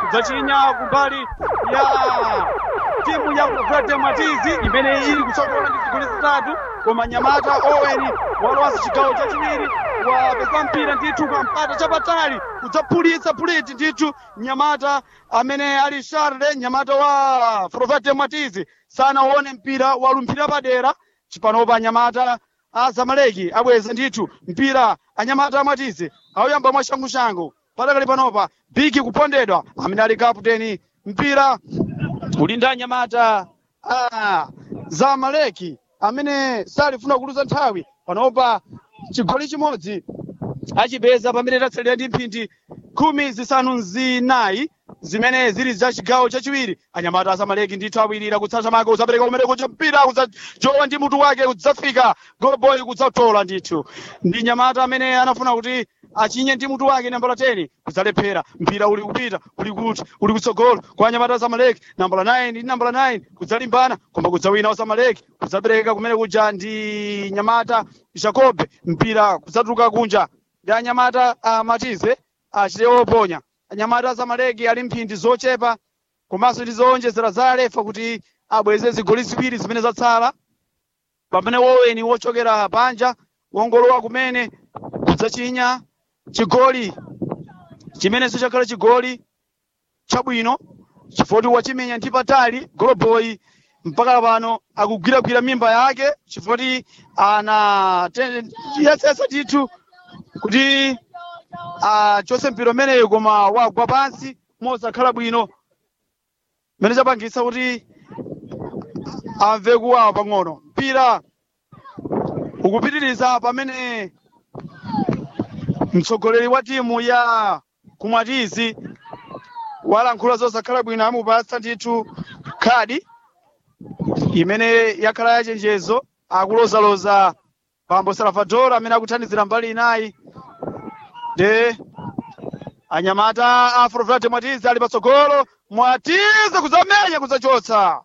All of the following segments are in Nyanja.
kudzachinya kumbali ya timu ya Frate Matizi imene ili kutsogola ndi zigoli zitatu koma Nyamata Owen walowanso chigawo chachiwiri wapeza mpira ndithu kwa mpata chapatali kudzaphulitsa phuliti ndithu Nyamata amene ali Charles Nyamata wa Frate Matizi sanaone mpira walumphira padera chipanopa Nyamata azamaleki abweza ndithu mpira anyamata amatize auyamba mwashangushangu patakali panopa bigi kupondedwa amene ali kaputeni mpira uli ndi anyamata ah, zamaleki amene salifuna kuluza nthawi panopa chigoli chimodzi achipeza pamene tatsalira ndi mphindi khumi zisanu zinayi zimene zili za chigawo chachiwiri anyamata azamaleki ndithu awirira kutsata mako kuzapereka kumene kuja mpira kudzajowa ndi mutu wake kudzafika golboy kudzatola ndithu ndi nyamata amene anafuna kuti achinye ndi mutu wake nambala 10 kudzalephera mpira uli kupita uli kuti uli kutsogolo kwa anyamata azamaleki nambala 9 ndi nambala 9 kudzalimbana koma kudzawina azamaleki kudzapereka kumene kuja ndi nyamata jacobe mpira kudzatuluka kunja ndi anyamata amatize achite oponya anyamata azamaleki ali mphindi zochepa komanso ndi zowonjezera za alefa kuti abweze zigoli ziwiri zimene zatsala pamene woweni wochokera panja wongolowa kumene kudzachinya chigoli chimenenso chakhala chigoli chabwino chifoti wachimenya ndi patali goloboyi mpaka pano akugwiragwira mimba yake chifoti ana yesesa ndithu kuti achose mpira umeneyo koma wagwa pansi mosakhala bwino mmene chapangitsa kuti amve kuwawa pang'ono mpira ukupitiriza pamene mtsogoleri wa timu ya kumwatizi walankhula zosakhala bwino amupatsa ndithu khadi imene yakhala yachenjezo akulozaloza pambo salvador amene akuthandizira mbali inayi de anyamata a afroflate mwatizi ali patsogolo mwatizi kudzamenya kudzachotsa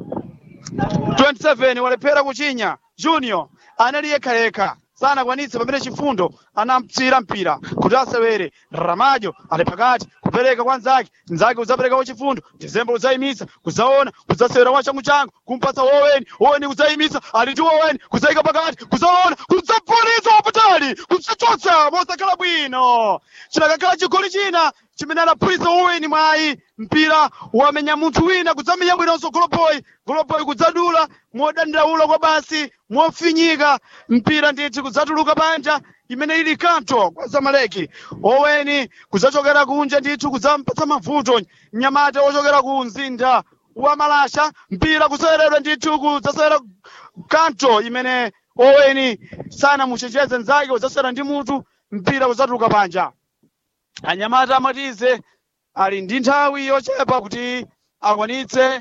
27 walephera kuchinya junior anali yekhayekha sanakwanitse pamene chifundo anamtsira mpira kuti asewere ramajo ali pakati kupereka kwa nzake nzake kudzapereka kwa chifundo dezemba kudzayimitsa kudzaona kudzasewera kwa changuchangu kumpatsa woweni woweni kudzayimitsa ali ndi woweni kudzayika pakati kudzaona kudzapulitsa wapatali kudzachotsa mosakhala bwino chinakakhala chigoli china chimene anaphulitsa woweni mwayi mpira wamenya munthu wina kudzamenya bwinonso goloboyi goloboyi kudzadula modandaula kwa basi mofinyika mpira ndithu kudzatuluka panja imene ili kanto kwa zamaleki oweni kudzachokera kunja ndithu kudzampatsa mavuto mnyamata wochokera ku mzinda wa malasha mpira kuseweredwa ndithu kudzasewera kanto imene oweni sanamuchenjeze nzake kudzasewera ndi mutu mpira kudzatuluka panja anyamata amatize ali ndi nthawi yochepa kuti akwanitse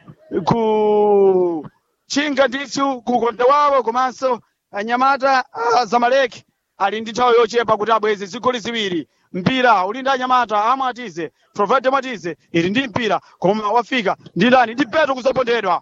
kuchinga ndithu kukonda wawo komanso anyamata a zamaleki ali ndi nthawi yochepa kuti abweze zigoli ziwiri mpira uli ndi anyamata amatize provide matize ili ndi mpira koma wafika ndi ndani ndi peto kudzapondedwa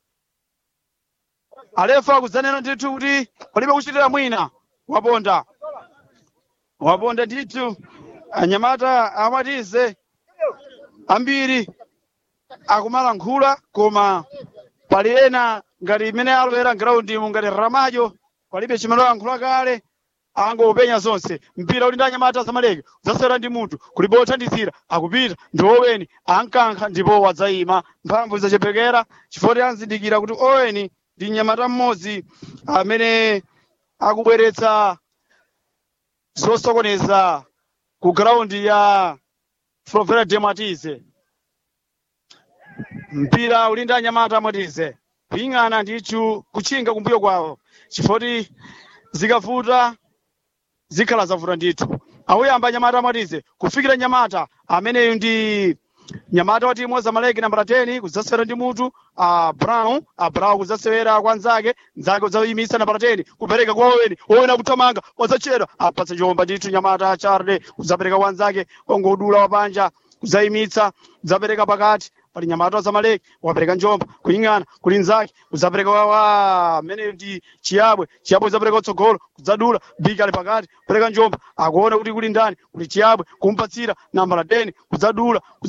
alefa kudzanena ndithu kuti palibe kuchitira mwina waponda waponda ndithu anyamata amatize ambiri akumalankhula koma pali ena ngati imene alowera mgiraundi ngati ramajo palibe chimene alankhula kale angopenya zonse mpira uli ndi anyamata zamaleki udzasewera ndi munthu kulibe othandizira akupita ndi oweni ankankha ndipo wadzayima mphamvu zachepekera chifukwa anzindikira kuti oweni ndi mnyamata mmodzi amene akubweretsa zosokoneza ku graundi ya Frovera de Matize mpira uli ndi anyamata amatize kuying'ana ndithu kuchinga kumbuyo kwawo chifukwa zikavuta zikhala zavuta ndithu awuyamba anyamata amatize kufikira nyamata ameneyu ndi nyamata wa timu zamaleki nambala 10 kudzasewera ndi mutu a brown a brown kudzasewera kwa nzake nzake kudzayimitsa nambala 10 kupereka kwa oweni oweni akuthamanga wadzachedwa apatsa chomba ndithu nyamata charle kudzapereka kwa nzake ongodula wapanja kudzayimitsa kudzapereka pakati pali nyamata wa zamaleki wapereka njomba kuying'ana kuli nzake kudzapereka wa amene ndi chiyabwe chiyabwe kudzapereka kutsogolo kudzadula biki ali pakati kupereka njomba akuona kuti kuli ndani kuli chiyabwe kumpatsira nambala 10 kudzadula